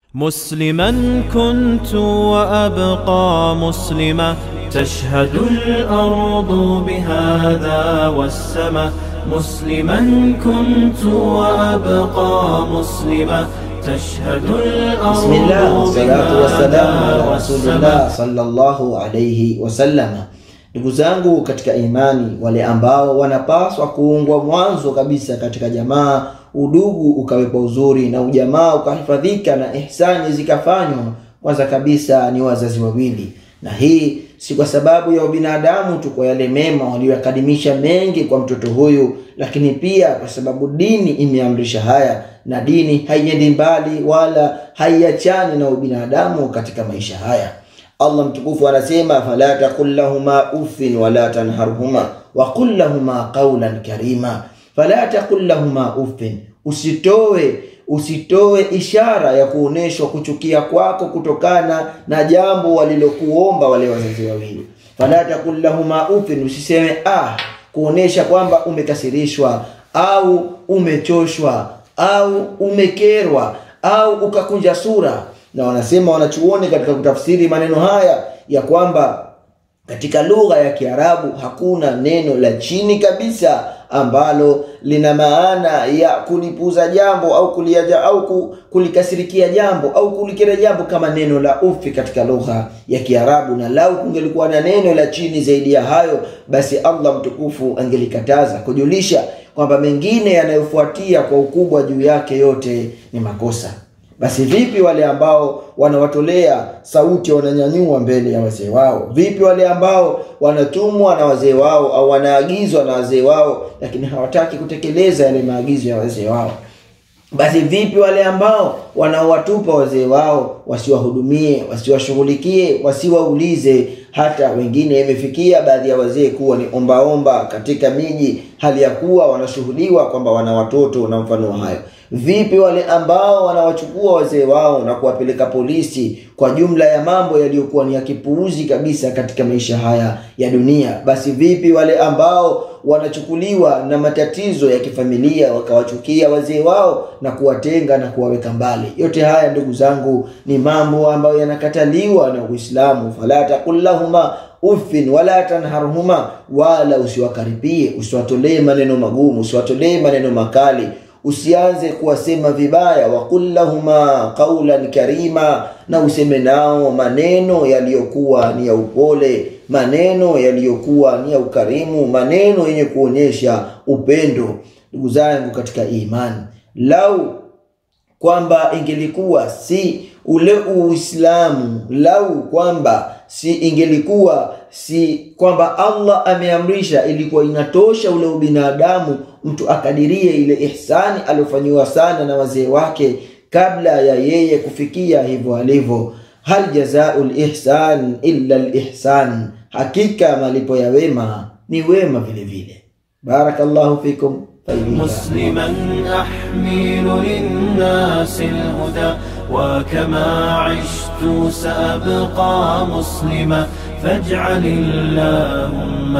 مسلما كنت وأبقى مسلما تشهد الأرض بهذا والسماء مسلما كنت وأبقى مسلما تشهد الأرض بسم الله والsalatu wassalamu ala بهذا rasulillah والسماء sallallahu alayhi wasallam. Ndugu zangu katika imani, wale ambao wanapaswa kuungwa mwanzo kabisa katika jamaa, udugu ukawepo uzuri na ujamaa ukahifadhika na ihsani zikafanywa, kwanza kabisa ni wazazi wawili, na hii si kwa sababu ya ubinadamu tu, kwa yale mema waliyokadimisha mengi kwa mtoto huyu, lakini pia kwa sababu dini imeamrisha haya, na dini haiendi mbali wala haiachani na ubinadamu katika maisha haya. Allah mtukufu anasema fala taqul lahuma uffin wala tanharhuma wa qul lahuma qawlan karima. Fala taqul lahuma uffin, usitoe usitoe ishara ya kuoneshwa kuchukia kwako kutokana na jambo walilokuomba wale wazazi wawili. Fala taqul lahuma uffin, usiseme ah, kuonesha kwamba umekasirishwa au umechoshwa au umekerwa au ukakunja sura na wanasema wanachuoni katika kutafsiri maneno haya ya kwamba katika lugha ya Kiarabu hakuna neno la chini kabisa ambalo lina maana ya kulipuza jambo au kuliaja au ku- kulikasirikia jambo au kulikera jambo kama neno la ufi katika lugha ya Kiarabu, na lau kungelikuwa na neno la chini zaidi ya hayo, basi Allah mtukufu angelikataza kujulisha kwamba mengine yanayofuatia kwa ukubwa juu yake yote ni makosa. Basi vipi wale ambao wanawatolea sauti, wananyanyua mbele ya wazee wao? Vipi wale ambao wanatumwa na wazee wao au wanaagizwa na wazee wao, lakini hawataki kutekeleza yale maagizo ya wazee wao? Basi vipi wale ambao wanaowatupa wazee wao wasiwahudumie, wasiwashughulikie, wasiwaulize? Hata wengine imefikia baadhi ya wazee kuwa ni ombaomba katika miji, hali ya kuwa wanashuhudiwa kwamba wana watoto na mfano wa hayo. Vipi wale ambao wanawachukua wazee wao na kuwapeleka polisi kwa jumla ya mambo yaliyokuwa ni ya kipuuzi kabisa katika maisha haya ya dunia? Basi vipi wale ambao wanachukuliwa na matatizo ya kifamilia wakawachukia wazee wao na kuwatenga na kuwaweka mbali? Yote haya ndugu zangu ni mambo ambayo yanakataliwa na Uislamu. fala taqul lahuma uffin wala tanharhuma, wala usiwakaripie, usiwatolee maneno magumu, usiwatolee maneno makali usianze kuwasema vibaya. waqul lahuma qaulan karima, na useme nao maneno yaliyokuwa ni ya upole, maneno yaliyokuwa ni ya ukarimu, maneno yenye kuonyesha upendo. Ndugu zangu katika imani, lau kwamba ingelikuwa si ule Uislamu, lau kwamba si ingelikuwa si kwamba Allah ameamrisha, ilikuwa inatosha ule ubinadamu, mtu akadirie ile ihsani aliyofanyiwa sana na wazee wake kabla ya yeye kufikia hivyo alivyo. Hal jazau lihsan illa lihsan, hakika malipo ya wema ni wema vile vile. Barakallahu fikum. Faidika. مسلما أحمل للناس الهدى وكما عشت سأبقى مسلما فاجعل اللهم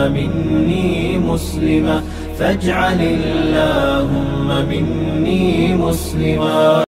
مني مسلما فاجعل اللهم مني مسلما